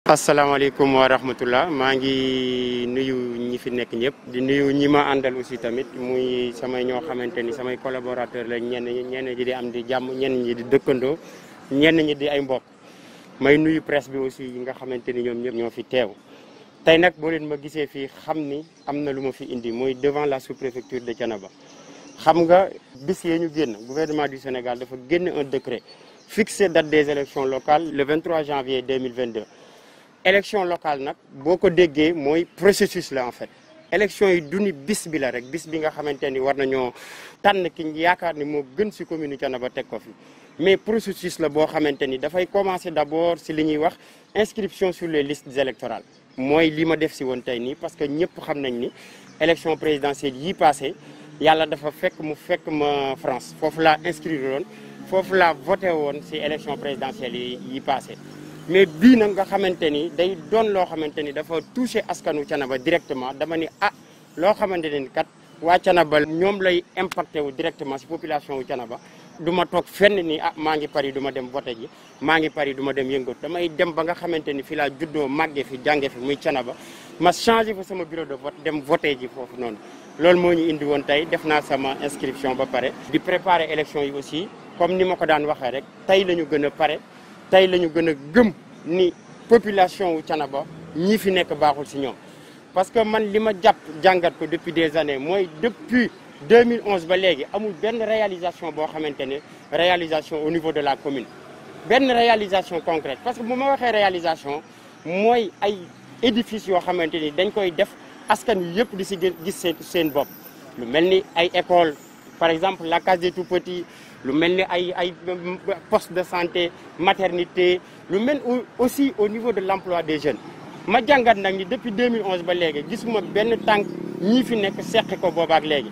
asalaamaaleykum wa rahmatullah maa ngi nuyu ñi fi nekk ñëpp di nuyu ñi ma àndal aussi tamit muy samay ñoo xamante ni samay collaborateur la ñenn ñi ñenn ñi di am di jàmm ñenn ñi di dëkkandoo ñenn ñi di ay mbokk may nuyu presse bi aussi yi nga xamante ni ñoom ñëpp ñoo fi teew tey nag boo leen ma gisee fii xam ni am na lu ma fi indi mooy devant la sous-préfecture de Thiénaba xam nga bis yee ñu génn gouvernement du Sénégal dafa génn un décret fixé date des élections locales le 23 janvier 2022 élection locale nag boo ko déggee mooy processus la en fait élection yi du ni bis bi la rek bis bi nga xamante ni war nañoo tànn ki yaakaar ni moo gën si commune Thiénaba teg ko fi mais processus la boo xamante ni dafay commencer d'abord si li ñuy wax inscription sur les listes électorales mooy li ma def si woon tey nii parce que ñëpp xam nañ ni élection présidentielle yi passé yàlla dafa fekk mu fekk ma France foofu laa inscrire woon foofu laa voté woon si élection présidentielle yi yi passé mais bii nag nga xamante ni day doon loo xamante ni dafa touché askanu Thiénaba directement dama ni ah loo xamante ni kat waa Thiénaba ñoom lay impacté wu directement si population wu Thiénaba du ma toog fenn ni ah maa ngi Paris du ma dem voté ji maa ngi Paris du ma dem yëngatu damay dem ba nga xamante ni fi laa juddoo màggee fi jànge fi muy Thiénaba ma changé fa sama bureau de vote dem voté ji foofu noonu loolu moo ñu indi woon tey def naa sama inscription ba pare di préparer élection yi aussi comme ni ma ko daan waxee rek tey la ñu gën a pare tey la ñu gën a gëm ni population wu Thiénaba ñii fi nekk baaxul si ñoom parce que man li ma jàpp jàngat ko depuis des années mooy depuis 2011 ba léegi amul benn réalisation boo xamante ne réalisation au niveau de la commune benn réalisation concrète parce que bu ma waxee réalisation mooy ay édifices yoo xamante ni dañ koy def askan wi yëpp di si gis seen seen bopp lu mel ni ay école par exemple la case des tout-petits lu mel ni ay ay poste de santé maternité lu mel aussi au niveau de l'emploi des jeunes ma jàngat nag ni depuis 2011 ba léegi gisuma benn tànk ñii fi nekk seqi ko boobaak léegi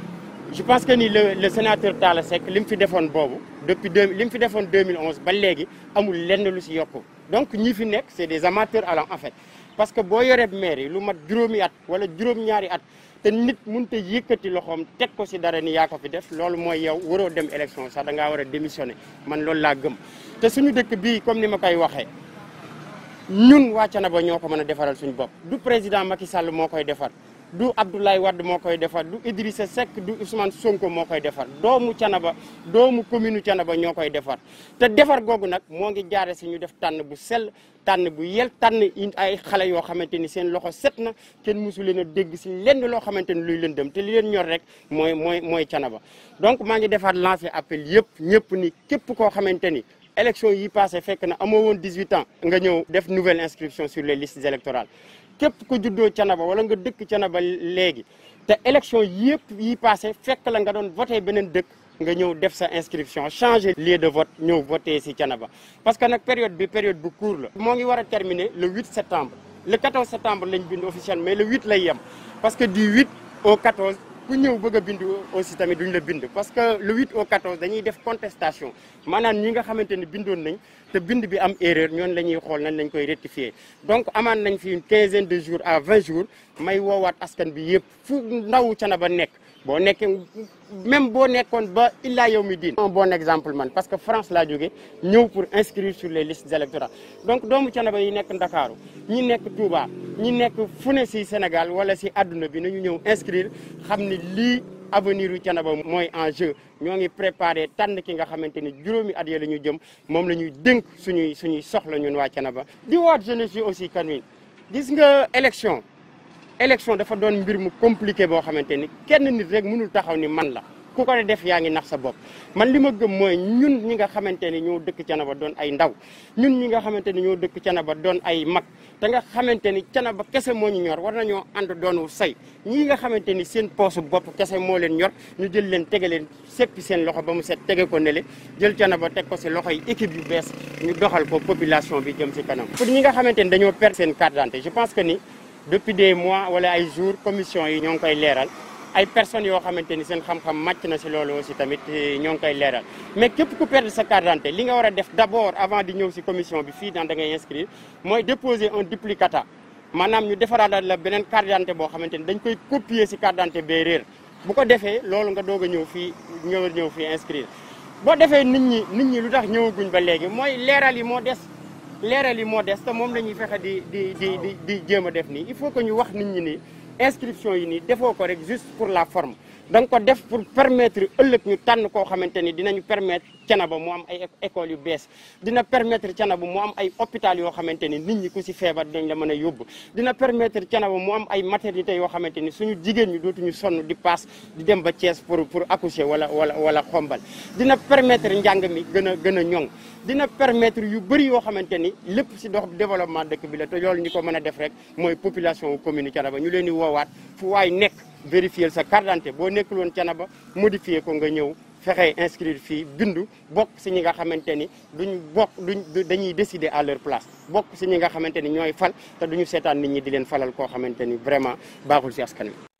je pense que ni le le sénateur Talla Seck li mu fi defoon boobu depuis deux li mu fi defoon 2011 ba léegi amul lenn lu si yokku donc ñii fi nekk c'est des amateurs allant en fait parce que boo yoree maire yi lu mat juróomi at wala juróom-ñaari at te nit mënut a yëkkati loxoom teg ko si dara ni yaa ko fi def loolu mooy yow waroo dem élection sax da ngaa war a démissionner man loolu laa gëm. te suñu dëkk bii comme ni ma koy waxee ñun waa Thiénaba ñoo ko mën a defaral suñu bopp du président Macky Sall moo koy defar du Abdoulaye Wade moo koy defar du Idrissa Seck du Ousmane Sonko moo koy defar doomu Thiénaba doomu commune Thiénaba ñoo koy defar te defar googu nag moo ngi jaare si ñu def tànn bu sell tànn bu yel tànn ay xale yoo xamante ni seen loxo set na kenn mosu leen a dégg si lenn loo xamante ni luy leen dem te li leen ñor rek mooy mooy mooy Thiénaba donc maa ngi defaat lancé appel yëpp ñëpp ni képp koo xamante ni élection yi passé fekk na amoo woon 18 ans nga ñëw def nouvelle inscription sur les listes électorales képp ko juddoo Thiénaba wala nga dëkk Thiénaba léegi te élection yëpp yi passé fekk la nga doon voté beneen dëkk nga ñëw def sa inscription changer lieu de vote ñëw voté si Thiénaba parce que nag période bi période bu court la moo ngi war a terminer le 8 septembre le 14 septembre lañ bind officiellement mais le 8 lay yem parce que du 8 au 14 ku ñëw bëgg a bind aussi tamit duñ la bind parce que le 8 au 14 dañuy def contestation maanaam ñi nga xamante ni bindoon nañ te bind bi am erreur ñoon la ñuy xool nañ lañ koy rectifier donc amaan nañ fi une quinzaine de jours à 20 jours may woowaat askan bi yëpp fu ndaw Thiénaba nekk boo nekkee même boo nekkoon ba illaa yow mi diin un bon exemple man parce que France laa jóge ñëw pour inscrire sur les listes électorales donc doomu Thiénaba yi nekk Ndakaaru ñi nekk Touba ñi nekk fu ne si Sénégal wala si àdduna bi nañu ñëw inscrire xam ni lii avenir yu Thiénaba mooy en jeu ñoo ngi préparé tànn ki nga xamante ni juróomi at ya la ñu jëm moom la ñuy dénk suñuy suñuy soxla ñun waa Thiénaba di waat jeunesse yi aussi kan wi gis nga élection élection dafa doon mbir mu compliqué boo xamante ni kenn nit rek mënul taxaw ni man la ku ko def yaa ngi nax sa bopp man li ma gëm mooy ñun ñi nga xamante ni ñoo dëkk Thiénaba doon ay ndaw ñun ñi nga xamante ni ñoo dëkk Thiénaba doon ay mag te nga xamante ni Thiénaba kese moo ñu ñor war nañoo ànd doonu say ñii nga xamante ni seen poosu bopp kese moo leen ñor ñu jël leen tege leen seppi seen loxo ba mu set tege ko nele jël Thiénaba teg ko si loxo yi équipe yu bees ñu doxal ko population bi jëm si kanam pour ñi nga xamante ni dañoo perdre seen carte d'identité je pense que ni depuis des mois wala ay jours commission yi ñoo ngi koy leeral ay personnes yoo xamante ni seen xam-xam màcc na si loolu aussi tamit ñoo ngi koy leeral mais képp ku perdre sa carte d'identité li nga war a def d'abord avant di ñëw si commission bi fii daan da ngay inscrire mooy déposer un duplicata maanaam ñu defaraat la beneen carte d'identité boo xamante ni dañ koy copier si carte d'identité bee réer bu ko defee loolu nga doog a ñëw fii ñëw ñëw fii inscrire boo defee nit ñi nit ñi lu tax ñëwaguñ ba léegi mooy leeral yi moo des leeral yi moo des te moom la ñuy fexe di di di di di jéem a def nii il faut que ñu wax nit ñi ni inscription yi nii defoo ko rek juste pour la forme da nga ko def pour permettre ëllëg ñu tànn koo xamante ni dinañu permettre Thiénaba mu am ay écoles yu bees dina permettre Thiénaba mu am ay hôpital yoo xamante ni nit ñi ku si feebar dañ la mën a yóbbu dina permettre Thiénaba mu am ay maternité yoo xamante ni suñu jigéen ñi dootuñu sonn di paas di dem ba Thiès pour pour accoucher wala wala wala xombal dina permettre njàng mi gën a gën a ñoŋ dina permettre yu bëri yoo xamante ni lépp si dox développement dëkk bi la te loolu ñi ko mën a def rek mooy population commune Thiénaba ñu leen di woowaat fu waay nekk vérifier sa carte d'identité boo nekkul woon Thiénaba modifier ko nga ñëw fexe inscrire fii bindu bokk si ñi nga xamante ni duñ bokk duñ dañuy décider à leur place bokk si ñi nga xamante ni ñooy fal te duñu seetaan nit ñi di leen falal koo xamante ni vraiment baaxul si askan wi